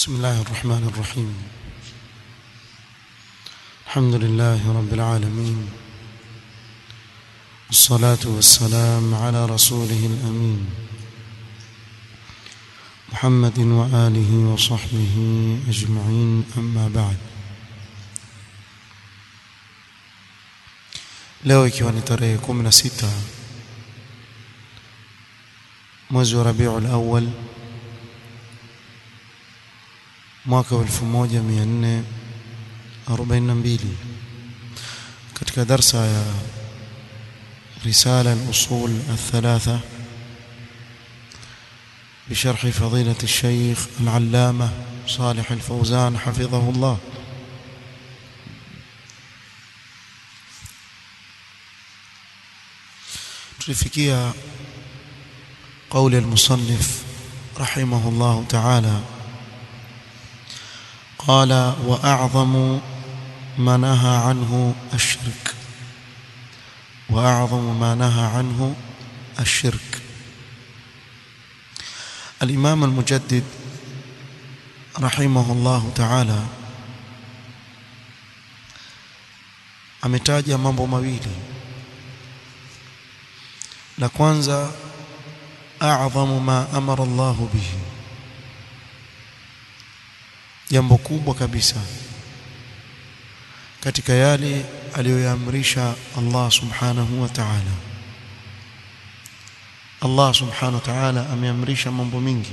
بسم الله الرحمن الرحيم الحمد لله رب العالمين الصلاة والسلام على رسوله الأمين محمد وآله وصحبه أجمعين أما بعد leo ikiwa ni tarehe 16 mwezi wa Rabiul Awwal mwaka wa 1442 katika darsa ya رسالة الأصول الثلاثة بشرح فضيلة الشيخ العلامة صالح الفوزان حفظه الله tulifikia قول المصنف رحمه الله تعالى قال وأعظم ما نهى عنه الشرك وأعظم ما نهى عنه الشرك الإمام المجدد رحمه الله تعالى ametaja mambo mawili la kwanza a'dhamu ma amara Allah bihi jambo kubwa kabisa katika yale aliyoyaamrisha Allah subhanahu wa ta'ala Allah subhanahu wa ta'ala ameamrisha mambo mingi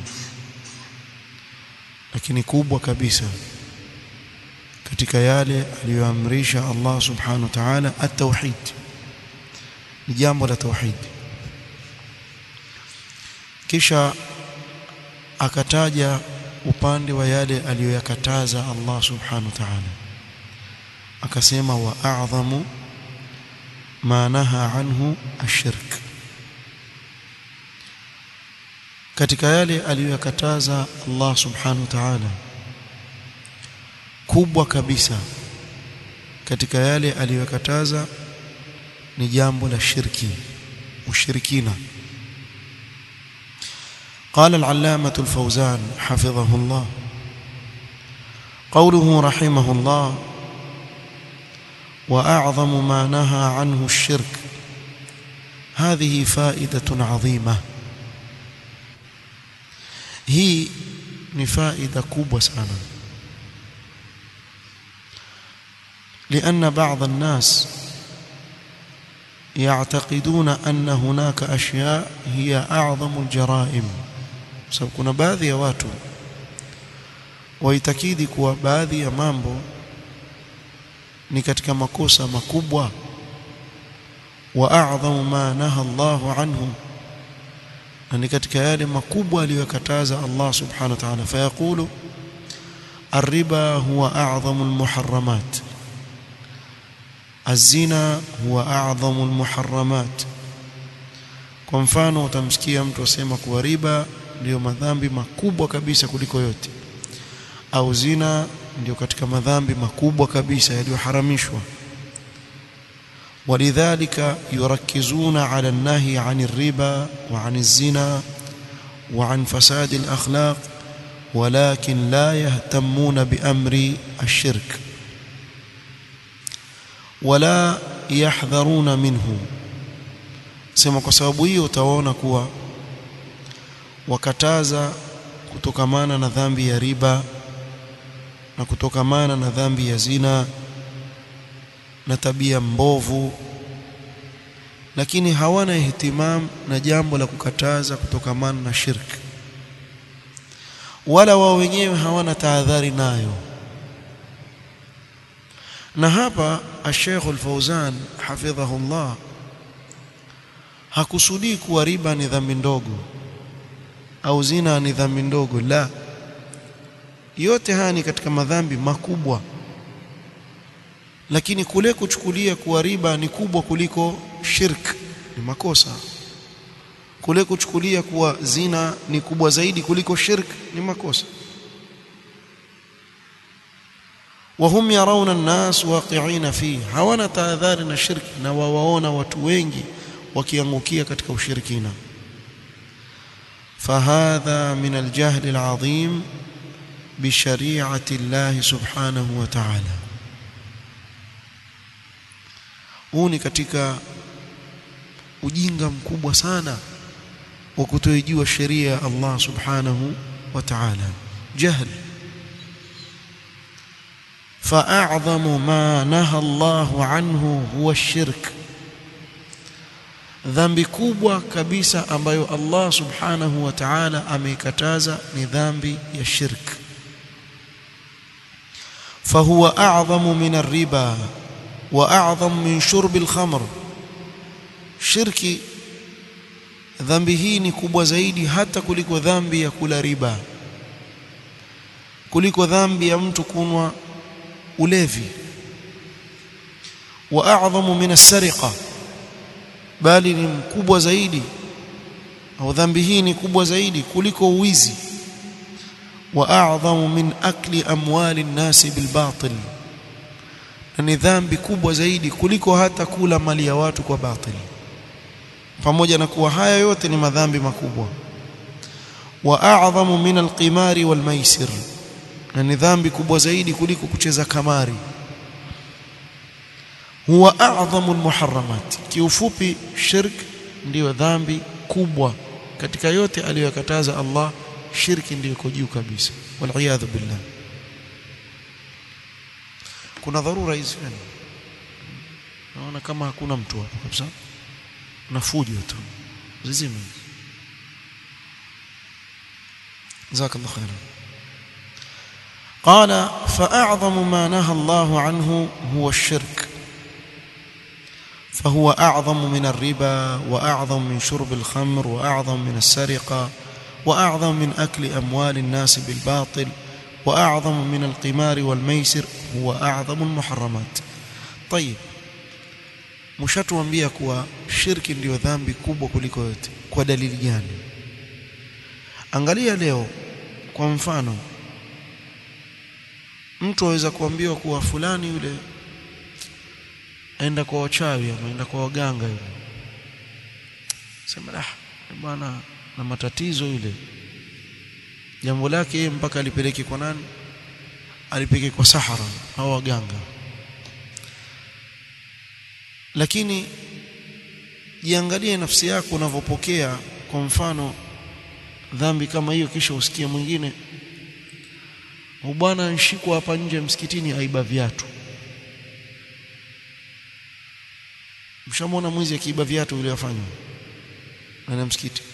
lakini kubwa kabisa katika yale aliyoamrisha Allah subhanahu wa ta'ala at-tauhid ni jambo la tauhid kisha akataja upande wa yale aliyoyakataza Allah subhanahu wa ta'ala akasema wa a'dhamu ma naha anhu ashirk katika yale aliyoyakataza Allah subhanahu wa ta'ala kubwa kabisa katika yale aliyoyakataza ni jambo la shirki ushirikina قال العلامة الفوزان حفظه الله قوله رحمه الله وأعظم ما نهى عنه الشرك هذه فائدة عظيمة هي نفائدة كوبة سنة لأن بعض الناس يعتقدون أن هناك أشياء هي أعظم الجرائم sababu kuna baadhi ya watu waitakidi kuwa baadhi ya mambo ni katika makosa makubwa wa a'dhamu ma naha Allahu anhu na ni katika yale makubwa aliyokataza Allah subhanahu wa ta'ala fayaqulu الربا هو أعظم المحرمات الزنا هو أعظم المحرمات kwa mfano utamsikia mtu asema kuwa riba ndiyo madhambi makubwa kabisa kuliko yote au zina ndio katika madhambi makubwa kabisa yaliyoharamishwa ولذلك يركزون على النهي عن الربا وعن الزنا وعن فساد الأخلاق ولكن لا يهتمون بأمر الشرك ولا يحذرون منه sema kwa sababu hiyo utaona kuwa wakataza kutokamana na dhambi ya riba na kutokamana na dhambi ya zina na tabia mbovu lakini hawana ihtimam na jambo la kukataza kutokamana na shirki wala wao wenyewe hawana tahadhari nayo na hapa Sheikh Al-Fauzan hafidhahullah hakusudii kuwa riba ni dhambi ndogo au zina ni dhambi ndogo la yote haya ni katika madhambi makubwa lakini kule kuchukulia kuwa riba ni kubwa kuliko shirk ni makosa kule kuchukulia kuwa zina ni kubwa zaidi kuliko shirk ni makosa wahum yarawna an-nas waqi'ina fi hawana tahadhari na shirki na wawaona watu wengi wakiangukia katika ushirikina فهذا من الجهل العظيم bishariati llahi subhanahu wa ta'ala huu ni katika ujinga mkubwa sana wa kutoijua sheria ya Allah subhanahu wa ta'ala jahl فأعظم ما نهى الله عنه هو الشرك dhambi kubwa kabisa ambayo Allah subhanahu wa ta'ala ameikataza ni dhambi ya shirk fahuwa a'zamu min ar-riba wa a'zamu min shurbi al-khamr shirki dhambi hii ni kubwa zaidi hata kuliko dhambi ya kula riba kuliko dhambi ya mtu kunwa ulevi wa a'zamu min as-sariqa bali ni mkubwa zaidi au dhambi hii ni kubwa zaidi kuliko uwizi wa a'zamu min akli amwali an-nasi bil batil na ni dhambi kubwa zaidi kuliko hata kula mali ya watu kwa batili pamoja na kuwa haya yote ni madhambi makubwa wa a'zamu min al-qimari wal maisir na ni dhambi kubwa zaidi kuliko kucheza kamari huwa a'zamu al-muharramat kiufupi shirk ndiyo dhambi kubwa katika yote aliyokataza Allah shirki ndiyo iko juu kabisa wal billah kuna dharura hizi naona kama hakuna mtu hapo kabisa na fujo tu zizime jazakallahu khairan قال فأعظم ما نهى الله عنه هو الشرك فهو أعظم من الربا وأعظم من شرب الخمر وأعظم من السرقة وأعظم من أكل أموال الناس بالباطل وأعظم من القمار والميسر هو أعظم المحرمات طيب mshatuambia kuwa shirki ndiyo dhambi kubwa kuliko yote kwa dalili gani angalia leo kwa mfano mtu aweza kuambiwa kuwa fulani yule aenda kwa wachawi ama aenda kwa waganga yule sema ah bwana na matatizo yule jambo lake mpaka alipeleke kwa nani alipeleke kwa sahara au waganga lakini jiangalie nafsi yako unavyopokea kwa mfano dhambi kama hiyo kisha usikie mwingine bwana nshikwa hapa nje msikitini aiba viatu mshamwona mwizi akiiba viatu vile afanywa na msikiti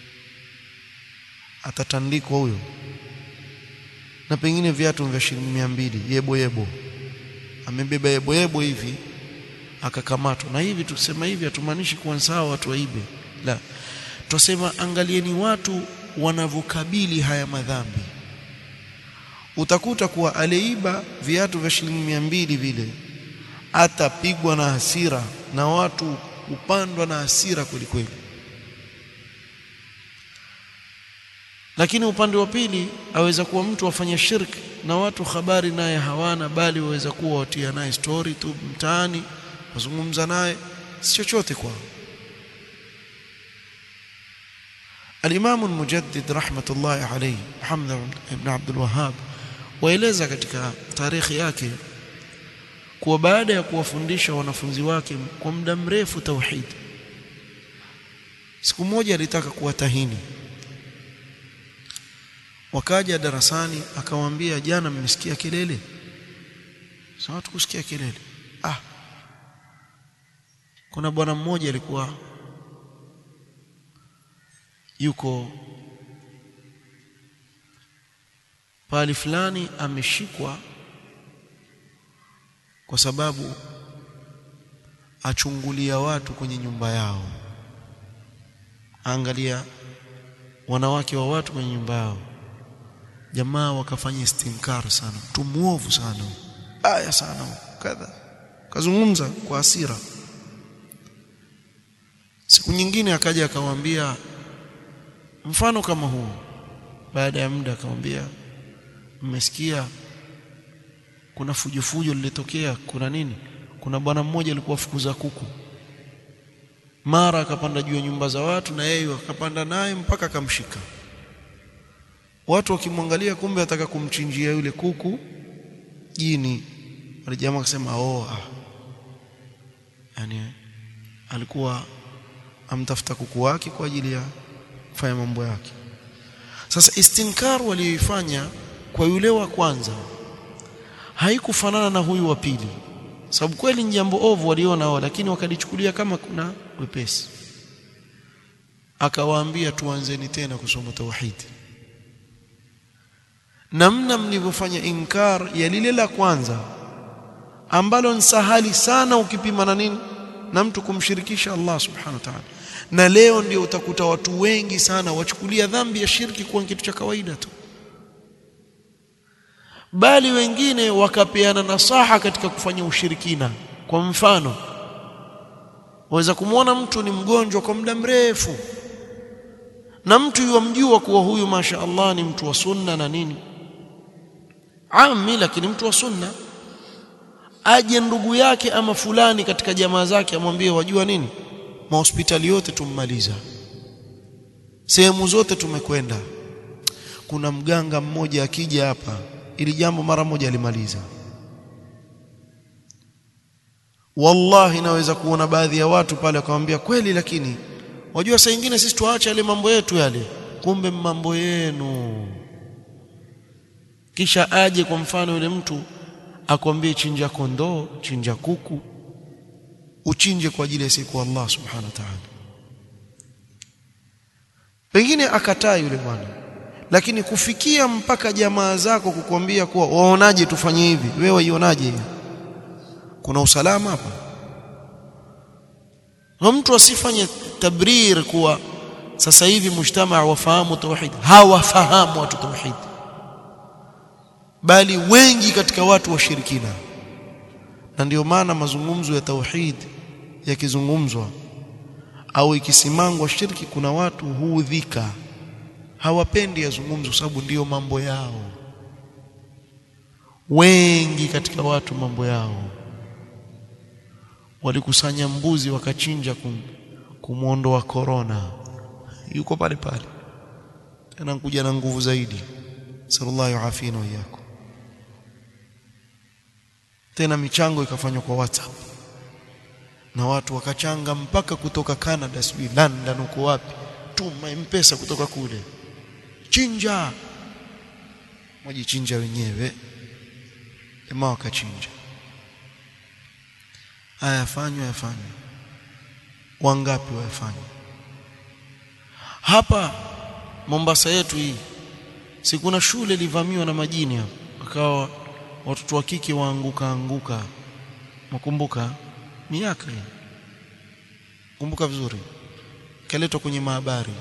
atatandikwa huyo na pengine viatu vya shilingi mia mbili yebo yebo amebeba yebo yebo hivi akakamatwa na hivi tusema hivi hatumaanishi kuwa sawa watu waibe la tusema angalieni watu wanavyokabili haya madhambi utakuta kuwa aleiba viatu vya shilingi mia mbili vile atapigwa na hasira na watu upandwa na hasira kweli kweli lakini upande wa pili aweza kuwa mtu afanya shirki na watu habari naye hawana bali waweza kuwa watia naye story tu mtaani wazungumza naye si chochote kwao الإمام المجدد رحمة الله عليه محمد بن عبد الوهاب waeleza katika tarikhi yake kuwa baada ya kuwafundisha wanafunzi wake kwa muda mrefu tauhid siku moja alitaka kuwatahini wakaja darasani akamwambia jana mmesikia kelele sawa tukusikia kelele ah kuna bwana mmoja alikuwa yuko pahali fulani ameshikwa kwa sababu achungulia watu kwenye nyumba yao angalia wanawake wa watu kwenye nyumba yao jamaa wakafanya istinkar sana mtu muovu sana aya sana kadha kazungumza kwa hasira siku nyingine akaja akamwambia mfano kama huu baada ya muda akamwambia mmesikia kuna fujofujo lilitokea kuna nini kuna bwana mmoja alikuwa fukuza kuku mara akapanda juu ya nyumba za watu na yeye akapanda naye mpaka akamshika watu wakimwangalia kumbe ataka kumchinjia yule kuku jini wale jamaa akasema oh ah. yani alikuwa amtafuta kuku wake kwa ajili ya kufanya mambo yake sasa istinkar walioifanya kwa yule wa kwanza haikufanana na huyu wa pili sababu kweli ni jambo ovu waliona wao lakini wakalichukulia kama kuna wepesi akawaambia tuanzeni tena kusoma tauhidi namna mlivyofanya inkar ya lile la kwanza ambalo ni sahali sana ukipima na nini na mtu kumshirikisha Allah subhanahu wa ta'ala na leo ndio utakuta watu wengi sana wachukulia dhambi ya shirki kuwa kitu cha kawaida tu bali wengine wakapeana nasaha katika kufanya ushirikina kwa mfano waweza kumwona mtu ni mgonjwa kwa muda mrefu na mtu yumjua kuwa huyu masha Allah ni mtu wa sunna na nini ami lakini mtu wa sunna aje ndugu yake ama fulani katika jamaa zake amwambie wajua nini mahospitali yote tummaliza sehemu zote tumekwenda kuna mganga mmoja akija hapa ili jambo mara moja alimaliza wallahi naweza kuona baadhi ya watu pale wakamwambia kweli lakini wajua saa nyingine sisi tuache yale mambo yetu yale kumbe mambo yenu kisha aje kwa mfano yule mtu akwambie chinja kondoo chinja kuku uchinje kwa ajili ya siku Allah subhanahu wa ta'ala pengine akataa yule bwana lakini kufikia mpaka jamaa zako kukwambia kuwa waonaje tufanye hivi wewe waionaje hiyo kuna usalama hapa na mtu asifanye tabrir kuwa sasa hivi mujtamaa wafahamu tauhid hawafahamu watu tauhid bali wengi katika watu washirikina na ndio maana mazungumzo ya tauhid yakizungumzwa au ikisimangwa shirki kuna watu huudhika hawapendi yazungumzo sababu ndiyo mambo yao wengi katika watu mambo yao walikusanya mbuzi wakachinja kum, kumwondoa korona yuko pale pale tena kuja na nguvu zaidi sallallahu afina wa iyyakum tena michango ikafanywa kwa WhatsApp na watu wakachanga mpaka kutoka Canada sijui London uko wapi tuma mpesa kutoka kule chinja wajichinja wenyewe jamaa wakachinja haya yafanywa yafanywa wangapi wayafanya hapa Mombasa yetu hii si kuna shule ilivamiwa na majini hapo akawa watoto wa kike waanguka anguka makumbuka miaka hii kumbuka vizuri kaletwa kwenye mahabari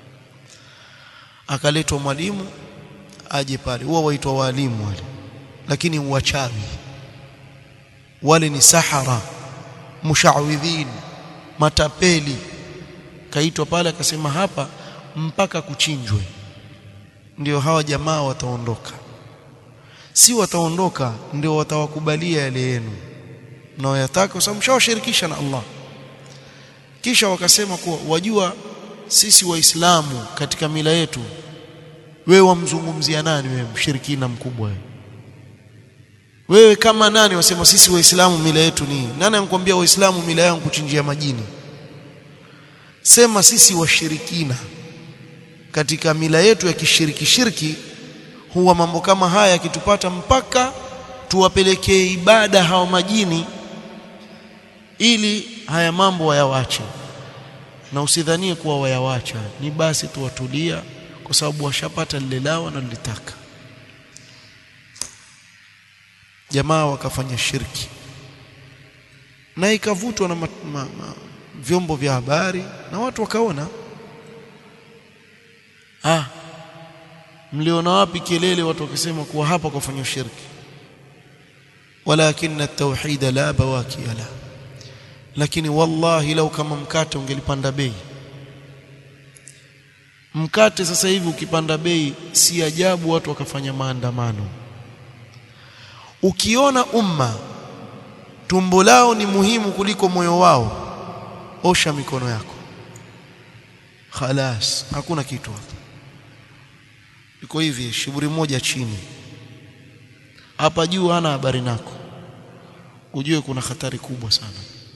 akaletwa mwalimu aje pale huwa waitwa walimu wale lakini wachawi wale ni sahara mushawidhin matapeli kaitwa pale akasema hapa mpaka kuchinjwe ndio hawa jamaa wataondoka si wataondoka ndio watawakubalia yale yenu mnaoyataka kwa sababu mshawashirikisha na Allah kisha wakasema kuwa wajua sisi waislamu katika mila yetu wewe wamzungumzia nani wewe mshirikina mkubwa wewe wewe kama nani wasema sisi waislamu mila yetu ni nani anakuambia waislamu mila yao kuchinjia majini sema sisi washirikina katika mila yetu ya kishiriki shirki huwa mambo kama haya yakitupata mpaka tuwapelekee ibada hawa majini ili haya mambo wayawache na usidhanie kuwa wayawacha ni basi tuwatulia kwa sababu washapata lile lao wanalolitaka jamaa wakafanya shirki na ikavutwa na ma, ma, ma, vyombo vya habari na watu wakaona ah mliona wapi kelele watu wakisema kuwa hapa kufanya shirki walakin at-tauhid la bawaki la lakini wallahi lau kama mkate ungelipanda bei mkate sasa hivi ukipanda bei si ajabu watu wakafanya maandamano ukiona umma tumbo lao ni muhimu kuliko moyo wao osha mikono yako khalas hakuna kitu hapo iko hivi shiburi moja chini hapa juu hana habari nako ujue kuna hatari kubwa sana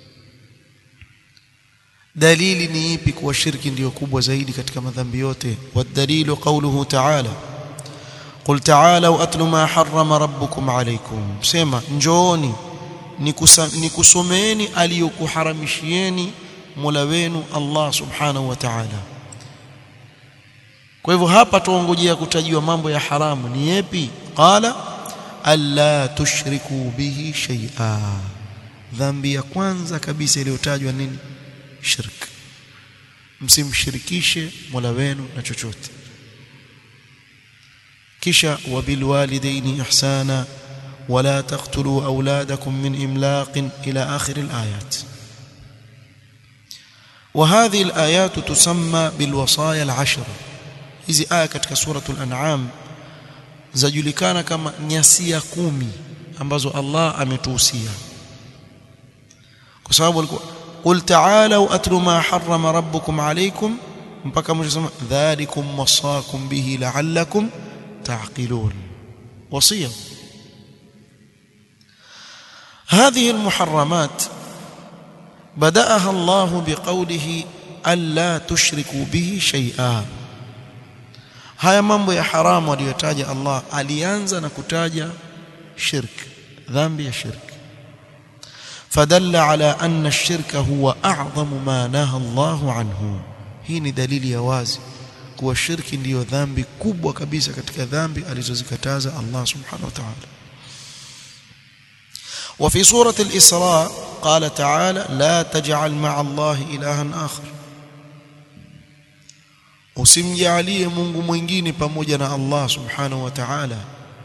dalili ni ipi kuwa shirki ndiyo kubwa zaidi katika madhambi yote wadalilu qawluhu ta'ala qul ta'alu atlu ma harrama rabbukum alaykum sema njooni nikusomeeni aliyokuharamishieni Mola wenu Allah subhanahu wa ta'ala kwa hivyo hapa tuongojea kutajiwa mambo ya haramu ni yapi qala alla tushriku bihi shay'a dhambi ya kwanza kabisa iliyotajwa nini shirk msimshirikishe Mola wenu na chochote kisha wabilwalidaini ihsana ولا تقتلوا أولادكم من إملاق إلى آخر الآيات وهذه الآيات تسمى بالوصايا العشر hizi aya katika suratul an'am zajulikana kama nyasia kumi ambazo Allah ametuhusia kwa sababu alikuwa qul ta'alu atlu ma harrama rabbukum alaykum mpaka mwisho sema dhalikum wasakum bihi la'allakum ta'qilun wasiya هذه المحرمات بدأها الله بقوله ألا تشركوا به شيئا haya mambo ya haramu aliyotaja Allah alianza na kutaja shirk dhambi ya shirk fadalla ala anna ash-shirka huwa a'zamu ma naha Allah anhu hii ni dalili ya wazi kuwa shirki ndiyo dhambi kubwa kabisa katika dhambi alizozikataza Allah subhanahu wa ta'ala وفي سورة الإسراء قال تعالى لا تجعل مع الله إلها آخر usimjalie Mungu mwingine pamoja na Allah subhanahu wa ta'ala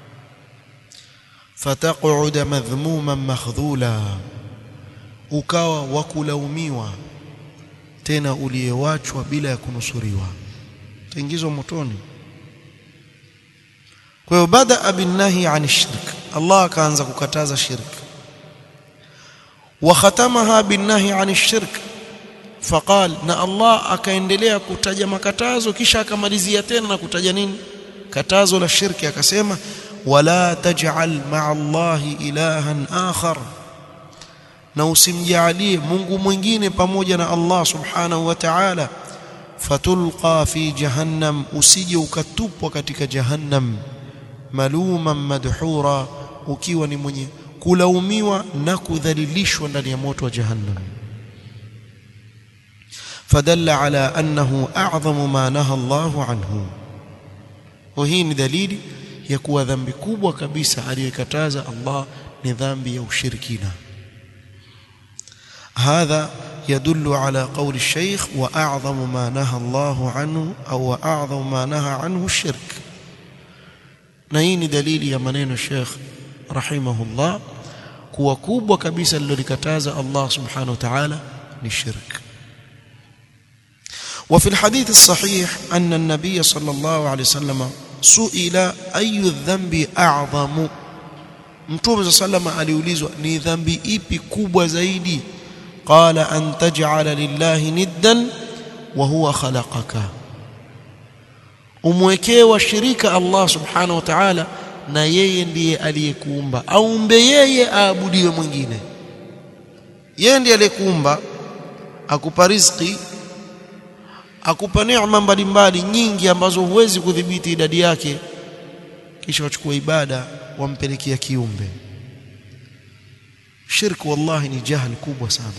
fataq'ud madhmuman makhdhula ukawa wakulaumiwa tena uliyewachwa bila ya kunusuriwa taingizwa motoni kwa hiyo bada binnahi an shirk Allah akaanza kukataza shirk wa khatamaha binnahi an shirk faqal na Allah akaendelea kutaja makatazo kisha akamalizia tena na kutaja nini katazo la shirki akasema wala taj'al ma'a Allahi ilahan akhar na usimjalie Mungu mwingine pamoja na Allah subhanahu wa ta'ala fatulqa fi jahannam usije ukatupwa katika jahannam maluman madhura ukiwa ni mwenye kulaumiwa na kudhalilishwa ndani ya moto wa jahannam فدل على أنه أعظم ما نهى الله عنه وهي دليل يكون ذنب كبوة كبيسة aliyokataza Allah ni dhambi ya ushirikina هذا يدل على قول الشيخ وأعظم ما نهى الله عنه أو أعظم ما نهى عنه الشرك نهين دليل يا منين الشيخ رحمه الله kuwa kubwa kabisa lilolikataza Allah subhanahu wa ta'ala ni shirk وفي الحديث الصحيح أن النبي صلى الله عليه وسلم سئل أي الذنب أعظم Mtume صلى الله عليه aliulizwa ni dhambi ipi kubwa zaidi qala an taj'ala lillahi niddan wa huwa khalaqaka umwekee washirika Allah subhanahu wa ta'ala na yeye ndiye aliyekuumba aumbe yeye aabudiwe mwingine yeye ndiye aliyekuumba akupa riziki akupa neema mbalimbali nyingi ambazo huwezi kudhibiti idadi yake kisha wachukua ibada wampelekea kiumbe shirku wallahi ni jahil kubwa sana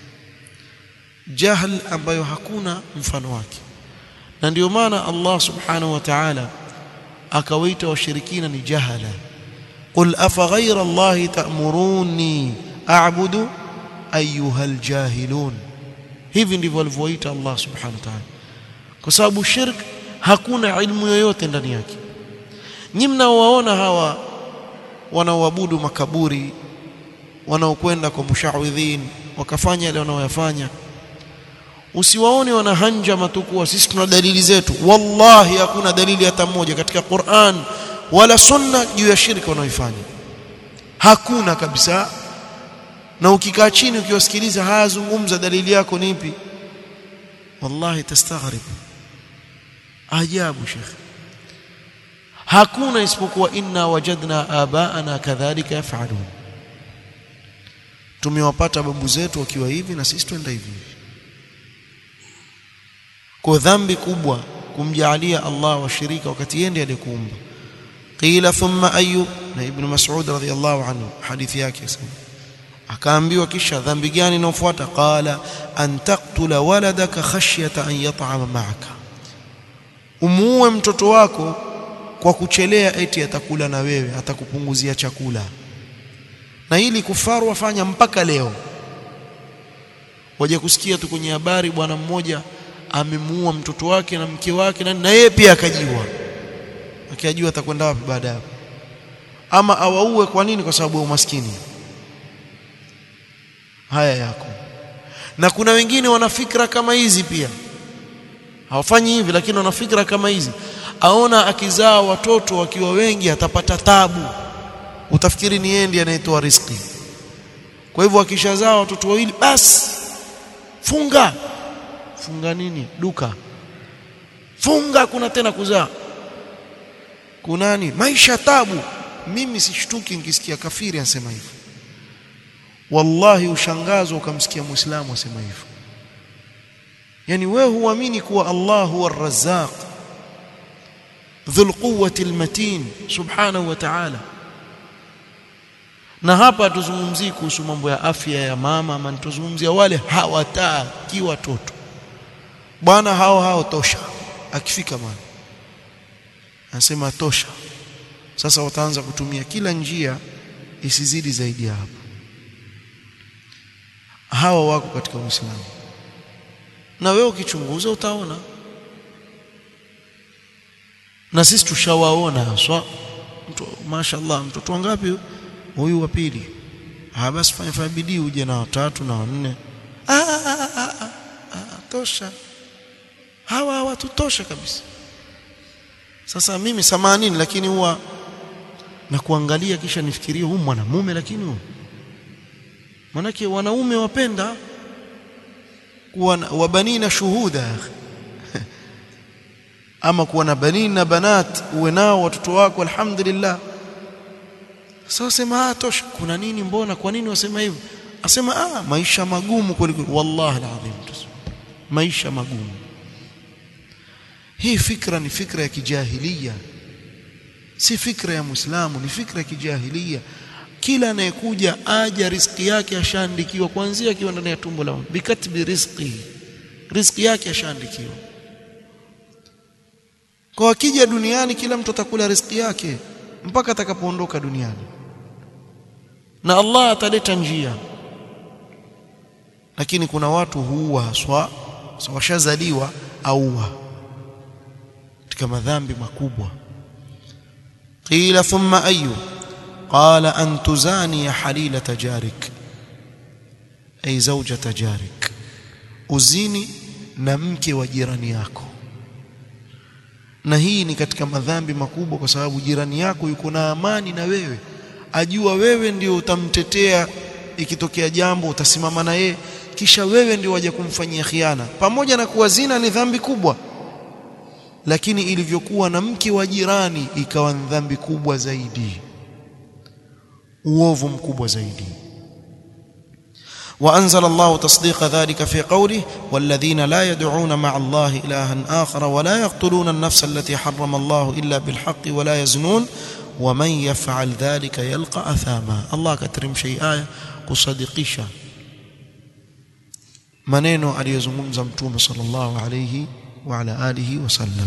jahl ambayo hakuna mfano wake na ndio maana Allah subhanahu wa ta'ala akawaita washirikina ni jahala qul afa ghayra Allah ta'muruni a'budu ayyuhal jahilun hivi ndivyo alivyoita Allah subhanahu wa ta'ala kwa sababu shirk hakuna ilmu yoyote ndani yake nyinyi mnaowaona hawa wanaoabudu makaburi wanaokwenda kwa mushawidhin wakafanya yale wanaoyafanya usiwaone wana hanja matukuwa sisi tuna dalili zetu wallahi hakuna dalili hata moja katika Qur'an wala sunna juu ya shirki wanaoifanya hakuna kabisa na ukikaa chini ukiwasikiliza haya zungumza dalili yako ni ipi wallahi tastaghrib ajabu shekhi hakuna isipokuwa inna wajadna abaana kadhalika yafalun tumewapata babu zetu wakiwa hivi na sisi twenda hivi kwa dhambi kubwa kumjaalia Allah washirika wakati yeye ndiye alikuumba qila thumma ayu na ibn mas'ud radhiyallahu anhu hadithi yake sema akaambiwa kisha dhambi gani inayofuata qala an taqtula waladaka khashyata an yat'ama ma'aka umuue mtoto wako kwa kuchelea eti atakula na wewe atakupunguzia chakula na hili kufaru wafanya mpaka leo waje kusikia tu kwenye habari bwana mmoja amemuua mtoto wake na mke wake na, na yeye pia akajiua akiajua atakwenda wapi baada ya ama awaue kwa nini kwa sababu ya umaskini haya yako na kuna wengine wana fikra kama hizi pia hawafanyi hivi lakini wana fikra kama hizi aona akizaa watoto wakiwa wengi atapata tabu utafikiri ni yeye ndiye anayetoa riziki kwa hivyo akishazaa watoto wawili basi funga funga nini duka funga kuna tena kuzaa kunani maisha tabu mimi sishtuki nikisikia kafiri anasema hivyo wallahi ushangazwa ukamsikia muislamu asema hivyo yani wewe huamini kuwa Allah huwa ar-razzaq dhul quwwati al-matin subhanahu wa ta'ala na hapa tuzungumzii kuhusu mambo ya afya ya mama ama tuzungumzia wale hawataki watoto bwana hao hao tosha akifika mwana anasema tosha sasa wataanza kutumia kila njia isizidi zaidi ya hapo hawa wako katika Uislamu na wewe ukichunguza utaona na sisi tushawaona haswa mtu mashaallah mtoto wangapi huyu wa pili ah basi fanya fanya bidii uje na watatu na wanne ah, ah, ah, ah, ah, tosha hawa hawatutosha kabisa sasa mimi samanini lakini huwa na kuangalia kisha nifikirie huyu mwanamume lakini huyu manake wanaume wapenda kuwa wabanina shuhuda ama kuwa na banina na banat uwe nao watoto wako alhamdulillah sasa sema ah tosha kuna nini mbona kwa nini wasema hivyo asema ah maisha magumu kuliko wallahi alazim maisha magumu hii fikra ni fikra ya kijahilia si fikra ya muislamu ni fikra ya kijahilia kila anayekuja aja riziki yake ashaandikiwa kuanzia akiwa ndani ya tumbo la mama bikatbi rizqi riziki yake ashaandikiwa kwa akija duniani kila mtu atakula riziki yake mpaka atakapoondoka duniani na Allah ataleta njia lakini kuna watu huua haswa washazaliwa auwa katika madhambi makubwa qila thumma ayu qala an tuzani halilata jarik ay zawjata jarik uzini na mke wa jirani yako na hii ni katika madhambi makubwa kwa sababu jirani yako yuko na amani na wewe ajua wewe ndio utamtetea ikitokea jambo utasimama na yeye kisha wewe ndio waje kumfanyia khiana pamoja na kuwa zina ni dhambi kubwa lakini ilivyokuwa na mke wa jirani ikawa ni dhambi kubwa zaidi uovu mkubwa zaidi وأنزل الله تصديق ذلك في قوله والذين لا يدعون مع الله إلها آخر ولا يقتلون النفس التي حرم الله إلا بالحق ولا يزنون ومن يفعل ذلك يلقى أثاما الله كترم شيء آية kusadikisha maneno aliyozungumza mtume sallallahu alayhi wa ala alihi wasallam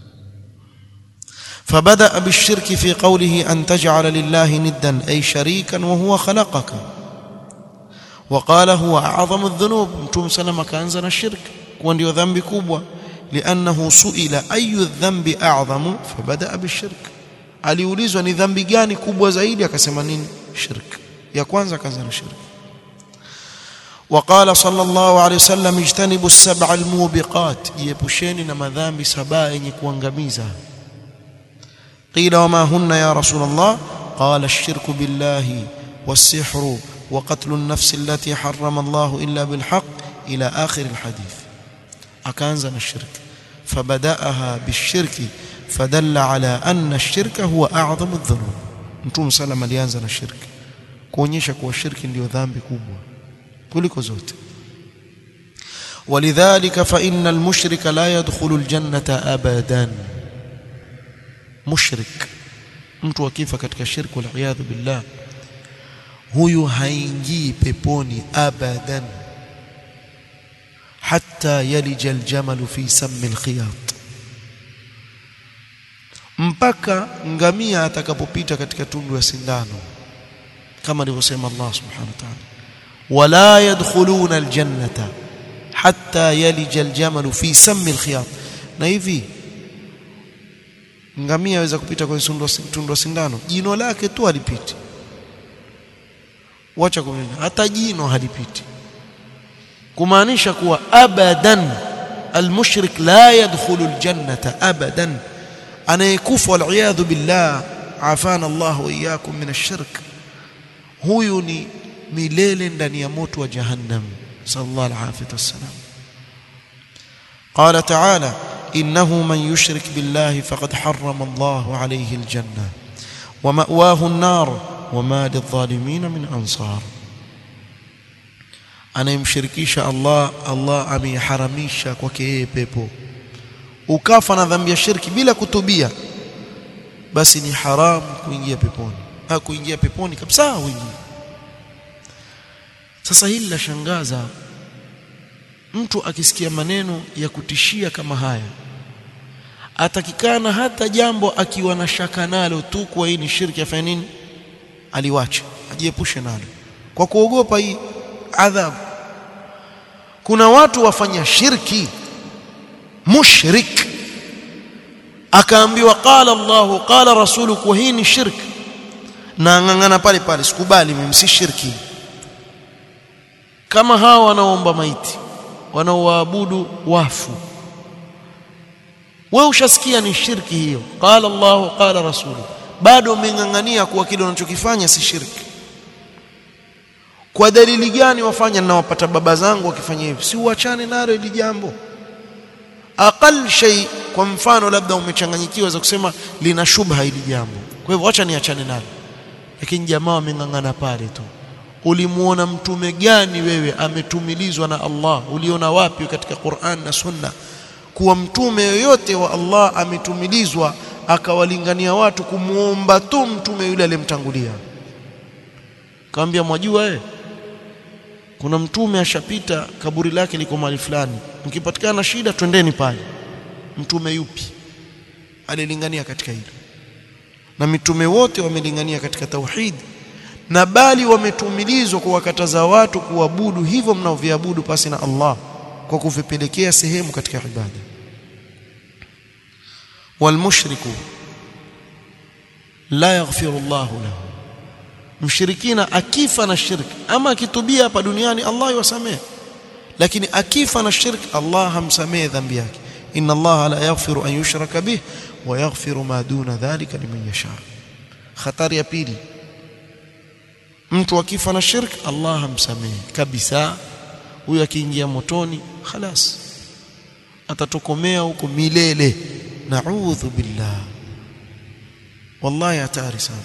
فبدأ بالشرك في قوله أن تجعل لله ندا أي شريكا وهو خلقك وقال هو أعظم الذنوب متوم سلم كأنزل الشرك وأن ذنب كبوة لأنه سئل أي الذنب أعظم فبدأ بالشرك aliulizwa ni dhambi gani kubwa zaidi akasema nini shirk ya kwanza kaanza na shirk وقال صلى الله عليه وسلم اجتنبوا السبع الموبقات جيبوشeni na madhambi saba yenye kuangamiza قيل وما هن يا رسول الله قال الشرك بالله والسحر وقتل النفس التي حرم الله إلا بالحق إلى آخر الحديث أكانزنا الشرك فبدأها بالشرك fadalla ala anna ash-shirka huwa a'zamu adh-dhunub mtume sallam alianza na shirki kuonyesha kuwa shirki ndiyo dhambi kubwa kuliko zote ولذلك فإن المشرك لا يدخل الجنة أبدا مشرك mtu akifa katika shirku waliyadhu billah huyu haingii peponi abadan hatta yalija aljamalu fi sammi alkhiyat mpaka ngamia atakapopita katika tundu ya sindano kama alivyosema Allah subhanahu wa ta'ala wala yadkhuluna aljannata hatta yalija aljamalu fi sammi alkhiyat na hivi ngamia aweza kupita kwenye tundu la sindano jino lake tu halipiti wacha kumina hata jino halipiti kumaanisha kuwa abadan almushrik la yadkhulu aljannata abadan anayekufa waliyadhu billah afana Allah wa iyyakum min ash-shirk huyu ni milele ndani ya moto wa jahannam sallallahu alaihi wasallam قال تعالى إنه من يشرك بالله فقد حرم الله عليه الجنة ومأواه النار وما للظالمين من أنصار anayemshirikisha Allah Allah ameiharamisha kwake yeye pepo ukafa na dhambi ya shirki bila kutubia basi ni haramu kuingia peponi ha kuingia peponi kabisa uingie sasa hili la shangaza mtu akisikia maneno ya kutishia kama haya atakikana hata jambo akiwa na shaka nalo tu kwa hii ni shirki afanye nini aliwache ajiepushe nalo kwa kuogopa hii adhabu kuna watu wafanya shirki mushrik akaambiwa qala Allah qala rasulu kwa hii ni shirki na ngangana pale pale sikubali mimi si shirki kama hawa wanaomba maiti wanaoabudu wafu wewe ushasikia ni shirki hiyo qala Allah qala rasulu bado umengangania kuwa kile unachokifanya si shirki kwa dalili gani wafanya ninawapata baba zangu wakifanya hivi si uachane nalo hili jambo aqal shay kwa mfano labda umechanganyikiwa za kusema lina shubha hili jambo kwa hivyo acha niachane nalo lakini jamaa wamengangana pale tu ulimuona mtume gani wewe ametumilizwa na Allah uliona wapi katika Qur'an na Sunna kuwa mtume yoyote wa Allah ametumilizwa akawalingania watu kumuomba tu mtume yule aliyemtangulia kaambia mwajua eh kuna mtume ashapita kaburi lake liko mahali fulani mkipatikana shida twendeni pale mtume yupi alilingania katika hilo na mitume wote wamelingania katika tauhid na bali wametumilizwa kuwakataza watu kuabudu hivyo mnaoviabudu pasi na Allah kwa kuvipelekea sehemu katika ibada walmushriku la yaghfiru Allah lahu mshirikina akifa na shirki ama akitubia hapa duniani Allah yuwasamehe lakini akifa na shirki Allah hamsamehe dhambi yake inna Allah la yaghfiru an yushraka bih wa yaghfiru ma duna dhalika liman yasha hatari ya pili mtu akifa na shirki Allah hamsamehe kabisa huyo akiingia motoni khalas atatokomea huko milele naudhu billah wallahi hatari sana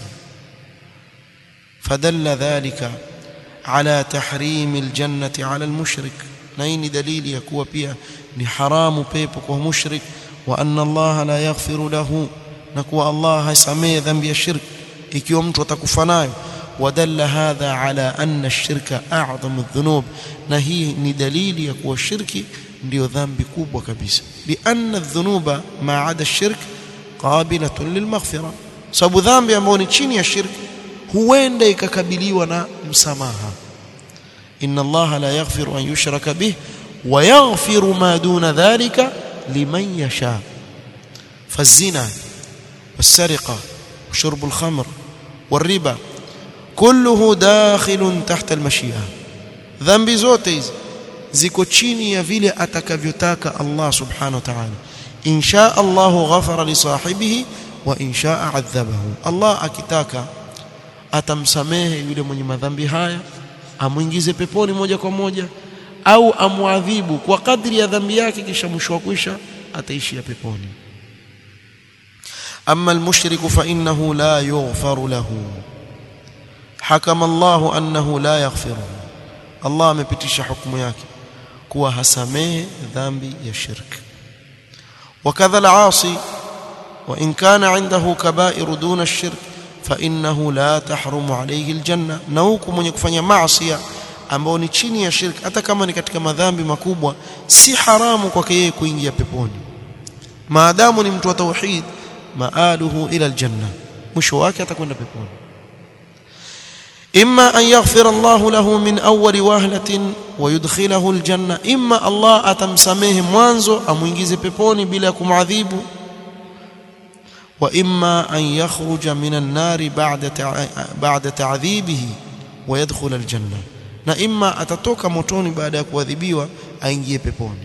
فدل ذلك على تحريم الجنة على المشرك نين دليل يكون بها لحرام بيبك ومشرك وأن الله لا يغفر له نكو الله سمي ذنب الشرك ikiwa mtu atakufa nayo wadalla hadha ala anna ash-shirka a'zamu adh-dhunub na hii ni dalili ya kuwa shirki ndio dhambi kubwa kabisa lianna adh-dhunuba ma 'ada ash-shirk qabilatun lilmaghfira sababu dhambi ambayo ni chini ya shirki huenda ikakabiliwa na msamaha inna allaha la yaghfiru an yushraka bih wa yaghfiru ma duna dhalika liman yasha fazina والسرقه وشرب الخمر والربا كله داخل تحت المشيئه ذنب zote hizi ziko chini ya vile atakavyotaka Allah subhanahu wa ta'ala in shaa Allah ghafara li sahibihi wa in shaa adhabahu Allah akitaka atamsamehe yule mwenye madhambi haya amwingize peponi moja kwa moja au amwadhibu kwa kadri ya dhambi yake kisha mwisho wa kwisha ataishia peponi أما المشرك فإنه لا يغفر له حكم الله أنه لا يغفره الله amepitisha hukumu yake kuwa hasamehe dhambi ya shirk وكذا العاصي وإن كان عنده كبائر دون الشرك فإنه لا تحرم عليه الجنة na huku mwenye kufanya maasi ambao ni chini ya shirk hata kama ni katika madhambi makubwa si haramu kwake yeye kuingia peponi maadamu ni mtu wa tauhid maaluhu ila aljanna mwisho wake atakwenda peponi imma an yaghfir Allah lahu min awwal wahlatin wa yudkhilahu aljanna imma Allah atamsamehe mwanzo amuingize peponi bila ya kumadhibu wa imma an yakhruja min an-nar ba'da ba'da ta'dhibihi wa yadkhul aljanna na imma atatoka motoni baada ya kuadhibiwa aingie peponi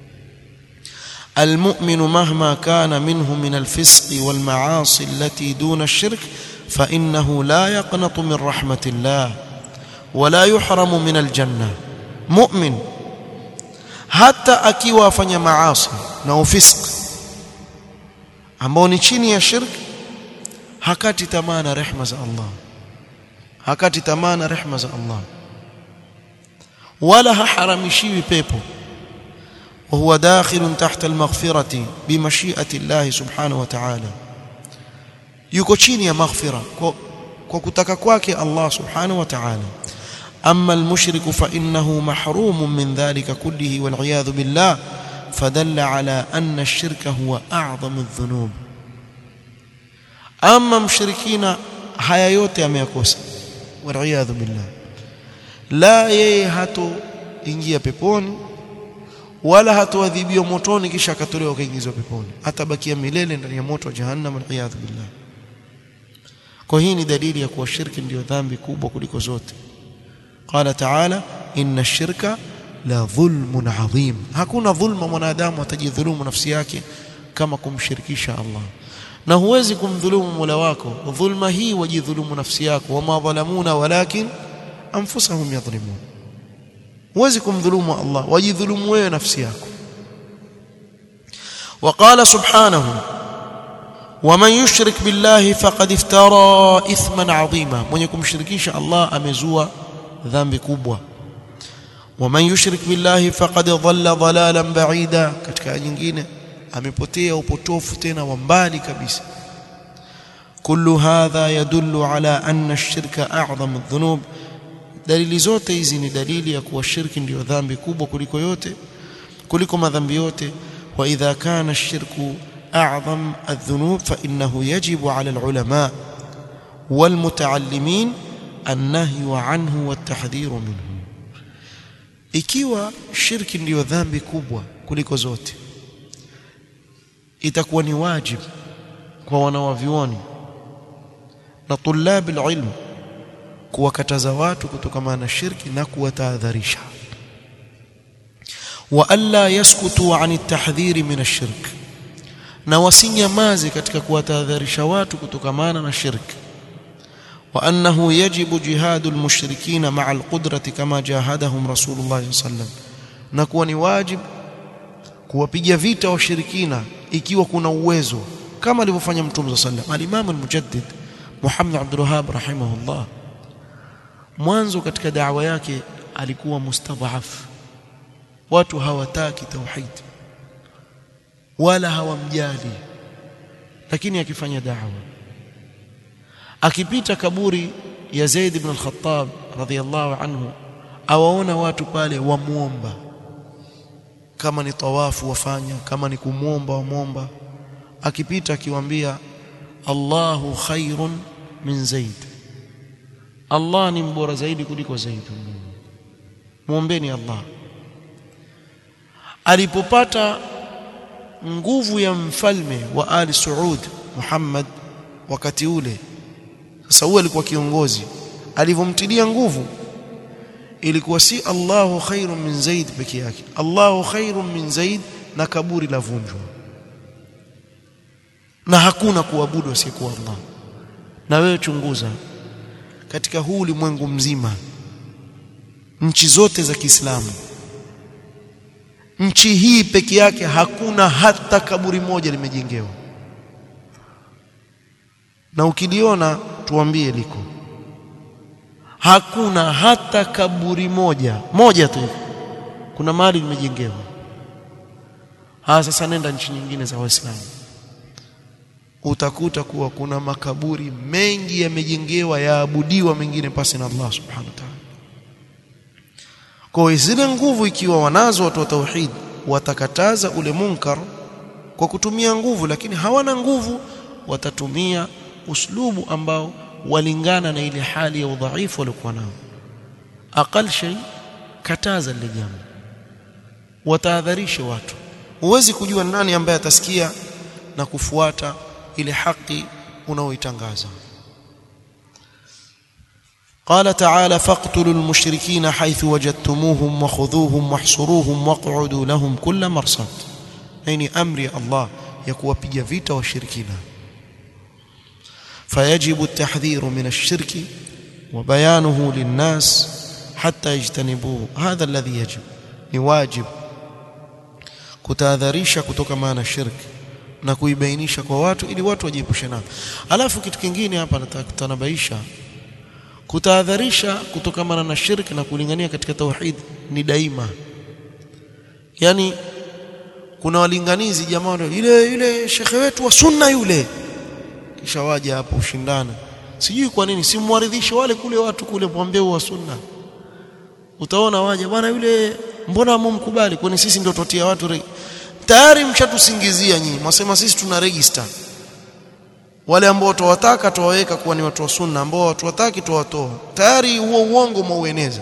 المؤمن مهما كان منه من الفسق والمعاصي التي دون الشرك فإنه لا يقنط من رحمة الله ولا يحرم من الجنة مؤمن حتى akiwa afanya maasi na ufisq ambao ni chini ya shirk hakati tamaa na rehema za Allah hakati tamaa na rehema za Allah wala haharamishiwi pepo وهو داخل تحت المغفرة بمشيئة الله سبحانه وتعالى yuko chini ya maghfira kwa, kwa kutaka kwake Allah subhanahu wa ta'ala amma almushrik fa innahu mahrum min dhalika kullihi wal iyad billah fadalla ala anna ash-shirka huwa a'zamu adh-dhunub amma mushrikina haya yote ameyakosa wal iyad billah la yeye hato ingia peponi wala hatoadhibiwa motoni kisha akatolewa kaingizwa peponi atabakia milele ndani ya moto wa jahannam al-iyad billah kwa hii ni dalili ya kuwa shirki ndiyo dhambi kubwa kuliko zote qala ta'ala inna shirka la dhulmun adhim hakuna dhulma mwanadamu atajidhulumu nafsi yake kama kumshirikisha Allah na huwezi kumdhulumu Mola wako dhulma hii wajidhulumu nafsi yako wama dhalamuna walakin anfusahum yadhlimun huwezi kumdhulumu Allah wajidhulumu wewe nafsi yako وقال سبحانه ومن يشرك بالله فقد افترى اثما عظيما من يكون مشركيش الله امزوا ذنب كبوه ومن يشرك بالله فقد ضل ضلالا بعيدا katika nyingine amepotea upotofu tena wa mbali kabisa كل هذا يدل على أن الشرك أعظم الذنوب dalili zote hizi ni dalili ya kuwa shirki ndiyo dhambi kubwa kuliko yote kuliko madhambi yote wa idha kana ash-shirku a'zam adh-dhunub fa innahu yajibu 'ala al-ulama wal muta'allimin an-nahyu 'anhu wat-tahdhiru minhu ikiwa shirki ndiyo dhambi kubwa kuliko zote itakuwa ni wajibu kwa wanawavyuoni na tulabi ilmu kuwakataza watu kutokana na shirki na kuwatahadharisha wa alla yaskutu an at-tahdhiri min ash-shirk na wasinyamaze katika kuwatahadharisha watu kutokana na shirki وأنه يجب جهاد المشركين مع القدرة كما جاهدهم رسول الله صلى الله عليه وسلم نكون ni wajib kuwapiga vita washirikina ikiwa kuna uwezo kama alivyofanya mtume صلى الله عليه وسلم al-Imam al-Mujaddid Muhammad Abdul Wahhab rahimahullah mwanzo katika da'wa yake alikuwa mustadhaf watu hawataki tauhid wala hawamjali lakini akifanya da'wa akipita kaburi ya Zaid ibn al-Khattab radhiyallahu anhu awaona watu pale wamuomba kama ni tawafu wafanya kama ni kumwomba wamwomba akipita akiwaambia Allahu khairun min Zaid Allah ni mbora zaidi kuliko Zaid muombeni Allah alipopata nguvu ya mfalme wa Ali Saud Muhammad wakati ule sasa huyo alikuwa kiongozi alivyomtilia nguvu ilikuwa si Allahu khairun min Zaid peke yake Allahu khairun min Zaid na kaburi la vunjwa na hakuna kuabudu asiyekuwa Allah na wewe chunguza katika huu ulimwengu mzima nchi zote za Kiislamu nchi hii peke yake hakuna hata kaburi moja limejengewa na ukiliona tuambie liko hakuna hata kaburi moja moja tu kuna mahali limejengewa ha sasa nenda nchi nyingine za waislamu utakuta kuwa kuna makaburi mengi yamejengewa yaabudiwa mengine pasi na Allah subhanahu wa ta'ala kwa zile nguvu ikiwa wanazo watu wa tauhid watakataza ule munkar kwa kutumia nguvu lakini hawana nguvu watatumia uslubu ambao walingana na ile hali ya udhaifu waliokuwa nao aqal shay kataza lile jambo watahadharishe watu huwezi kujua nani ambaye atasikia na kufuata ile haki unaoitangaza قال تعالى فاقتلوا المشركين حيث وجدتموهم وخذوهم واحصروهم واقعدوا لهم كل مرصد يعني امر الله يكوwapiga vita washirikina فيجب التحذير من الشرك وبيانه للناس حتى يجتنبوه هذا الذي يجب ni wajib kutahadharisha kutokana na shirki na kuibainisha kwa watu ili watu wajiepushe nayo alafu kitu kingine hapa nataka kutanabaisha kutahadharisha kutokana na shirki na kulingania katika tauhid ni daima yani kuna walinganizi jamaa yule yule shekhe wetu wa sunna yule kisha waje hapo ushindana sijui kwa nini simwaridhishe wale kule watu kule mwambie wa sunna utaona waje bwana yule mbona mumkubali kwani sisi ndio totia watu re... tayari mshatusingizia nyinyi mwasema sisi tuna register wale ambao tuwataka tuwaweka kuwa ni watu wa sunna ambao watu wataki tuwatoa tayari huo uongo mwaueneza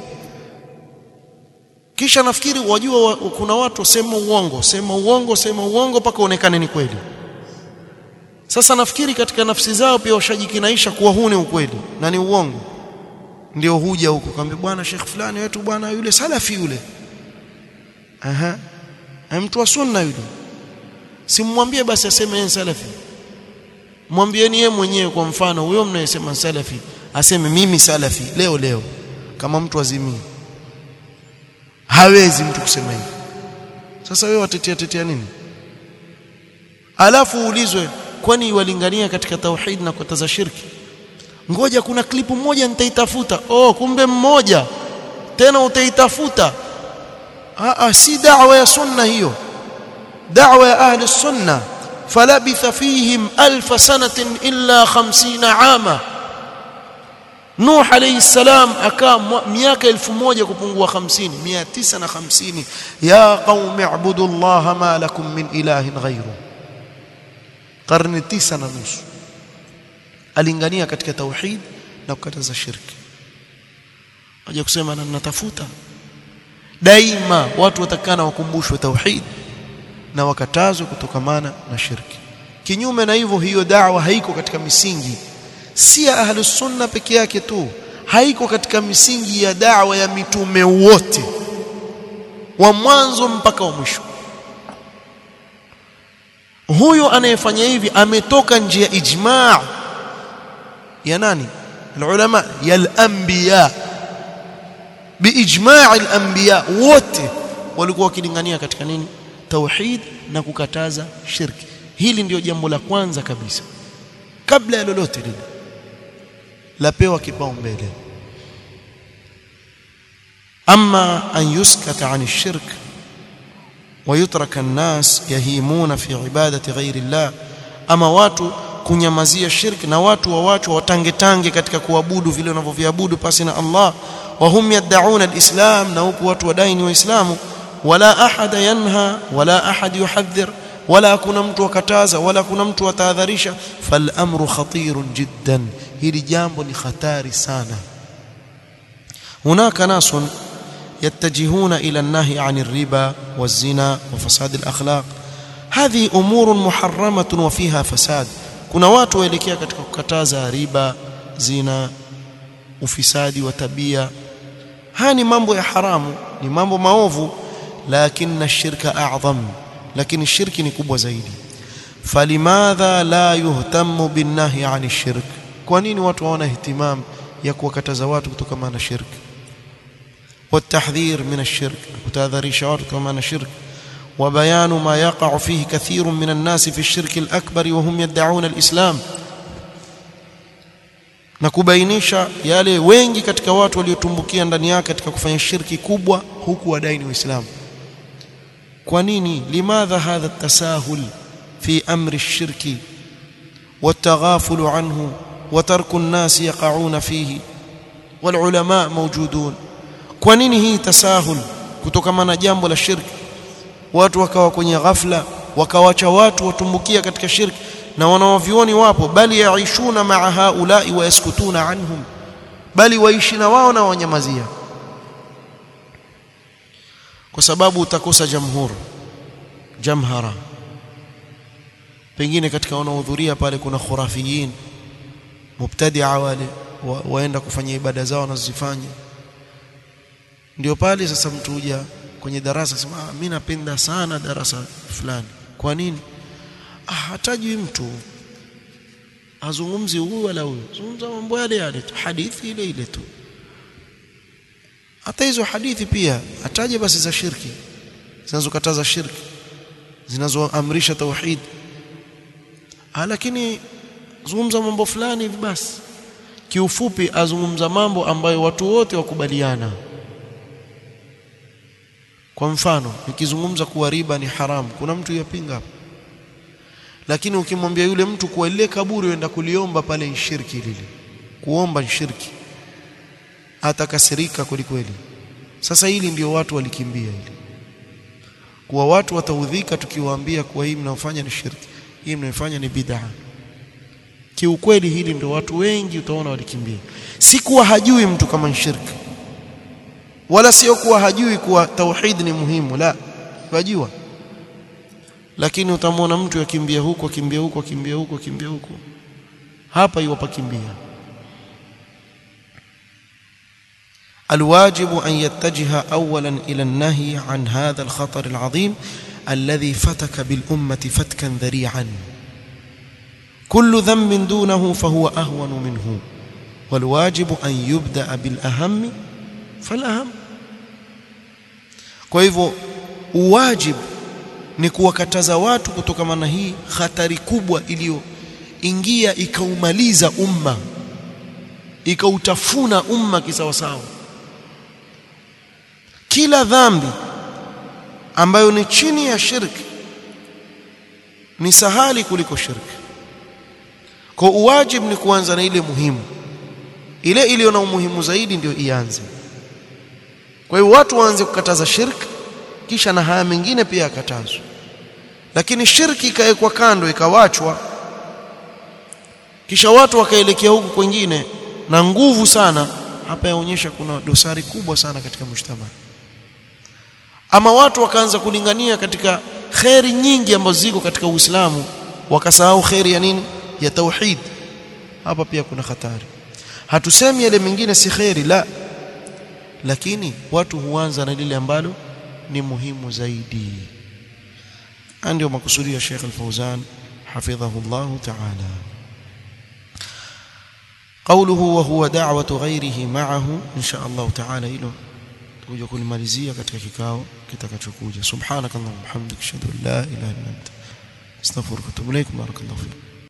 kisha nafikiri wajua wa, kuna watu sema uongo sema uongo sema uongo mpaka uonekane ni kweli sasa nafikiri katika nafsi zao pia washajikinaisha kuwa huu ni ukweli na ni uongo ndio huja huko kaambia bwana Sheikh fulani wetu bwana yule salafi yule aha mtu wa sunna yule simwambie basi aseme yeye salafi mwambieni yeye mwenyewe kwa mfano huyo mnayesema salafi aseme mimi salafi leo leo kama mtu azimii hawezi mtu kusema hivyo sasa wewe watetea tetea nini alafu uulizwe kwani walingania katika tauhid na kukataza shirki ngoja kuna klipu moja nitaitafuta oh kumbe mmoja tena utaitafuta ah si da'wa ya sunna hiyo da'wa ya ahli sunna falabitha fihim alf sanatin illa 50 ama Nuh alayhi salam akaa miaka 1000 kupungua 50 950 ya qaumi ibudu Allah ma lakum min ilahin ghayru karne tisa na nusu alingania katika tauhid na kukataza shirki aje kusema na natafuta daima watu watakana wakumbushwe tauhid na wakatazwe kutokamana na shirki kinyume na hivyo hiyo da'wa haiko katika misingi si ya ahlus sunna peke yake tu haiko katika misingi ya da'wa ya mitume wote wa mwanzo mpaka wa mwisho huyo anayefanya hivi ametoka nje ya ijma' ya nani ulama ya al-anbiya biijma' al-anbiya wote walikuwa wakilingania katika nini tauhid na kukataza shirki hili ndio jambo la kwanza kabisa kabla ya lolote lile lapewa kipaumbele ama an yuskata an shirk ويترك الناس يهيمون في عبادة غير الله ama watu kunyamazia shirki na watu wa watu watangetange katika kuabudu vile wanavyoviabudu pasi na Allah wa hum yad'un alislam na huku watu wadai ni waislamu wala ahada yanha wala ahad yuhadhir wala hakuna mtu wakataza wala kuna mtu atahadharisha fal amru khatirun jiddan hili jambo ni hatari sana hunaka nasun يتجهون إلى النهي عن الربا والزنا وفساد الأخلاق هذه أمور محرمة وفيها فساد kuna watu waelekea katika kukataza riba zina ufisadi wa tabia haya ni mambo ya haramu ni mambo maovu lakini shirka a'zam lakini shirki ni kubwa zaidi falimadha la yuhtamu binnahi 'ani shirk kwa nini watu hawana ihtimam ya kuwakataza watu kutokana na shirki والتحذير من الشرك وتحذير شوارك كمان الشرك وبيان ما يقع فيه كثير من الناس في الشرك الأكبر وهم يدعون الإسلام na kubainisha yale wengi katika watu waliotumbukia ndani yake katika kufanya shirki kubwa huku wadai ni Uislamu kwa nini limadha hadha tasahul fi amri shirki والتغافل عنه وترك الناس يقعون فيه والعلماء موجودون kwa nini hii tasahul kutokana na jambo la shirki watu wakawa kwenye ghafla wakawacha watu watumbukia katika shirki na wanaovioni wapo bali yaishuna maa haulai wa yaskutuna anhum bali waishi na wao na wanyamazia kwa sababu utakosa jamhur jamhara pengine katika wanaohudhuria pale kuna khurafiyin mubtadia wale wa, waenda kufanya ibada zao wanazozifanya ndio pale sasa mtu huja kwenye darasa sema ah, mimi napenda sana darasa fulani kwa nini ah, hatajui mtu azungumzi huyu wala huyu zungumza mambo yale yale tu hadithi ile ile tu hata hizo hadithi pia ataje basi za shirki zinazokataza shirki zinazoamrisha tauhid ah, lakini zungumza mambo fulani hivi basi kiufupi azungumza mambo ambayo watu wote wakubaliana kwa mfano nikizungumza kuwa riba ni haramu kuna mtu yapinga hapo lakini ukimwambia yule mtu kuwa lile kaburi uenda kuliomba pale ni shirki lile kuomba ni shirki atakasirika kweli kweli sasa hili ndio watu walikimbia hili kuwa watu wataudhika tukiwaambia kuwa hii mnaofanya ni shirki hii mnaofanya ni bid'a kiukweli hili ndio watu wengi utaona walikimbia si kuwa hajui mtu kama ni shirki wala sio kuwa hajui kuwa tauhid ni muhimu la wajua lakini utamwona mtu yakimbia huko akimbia huko akimbia huko akimbia huko hapa iwapakimbia الواجب أن يتجه أولا إلى النهي عن هذا الخطر العظيم الذي فتك بالأمة فتكا ذريعا كل ذنب دونه فهو أهون منه والواجب أن يبدأ بالأهم فالأهم kwa hivyo uwajibu ni kuwakataza watu kutokana na hii hatari kubwa iliyoingia ikaumaliza umma ikautafuna umma kisawasawa kila dhambi ambayo ni chini ya shirki ni sahali kuliko shirki kwa uwajibu ni kuanza na ile muhimu ile iliyo na umuhimu zaidi ndio ianze kwa hiyo watu waanze kukataza shirki kisha na haya mengine pia yakatazwe lakini shirki ikawekwa kando ikawachwa kisha watu wakaelekea huku kwingine na nguvu sana hapa yaonyesha kuna dosari kubwa sana katika mshtama ama watu wakaanza kulingania katika kheri nyingi ambazo ziko katika Uislamu wakasahau kheri ya nini ya tauhid hapa pia kuna hatari hatusemi yale mengine si kheri la lakini watu huanza na lile ambalo ni muhimu zaidi ndio makusudi ya Sheikh Al-Fauzan hafidhahu Allah ta'ala قوله وهو دعوة غيره معه إن شاء الله تعالى إله تكوجا kulimalizia katika kikao kitakachokuja subhanakallahumma hamdika ashhadu an la ilaha illa anta astaghfiruka wa atubu ilaik barakallahu fik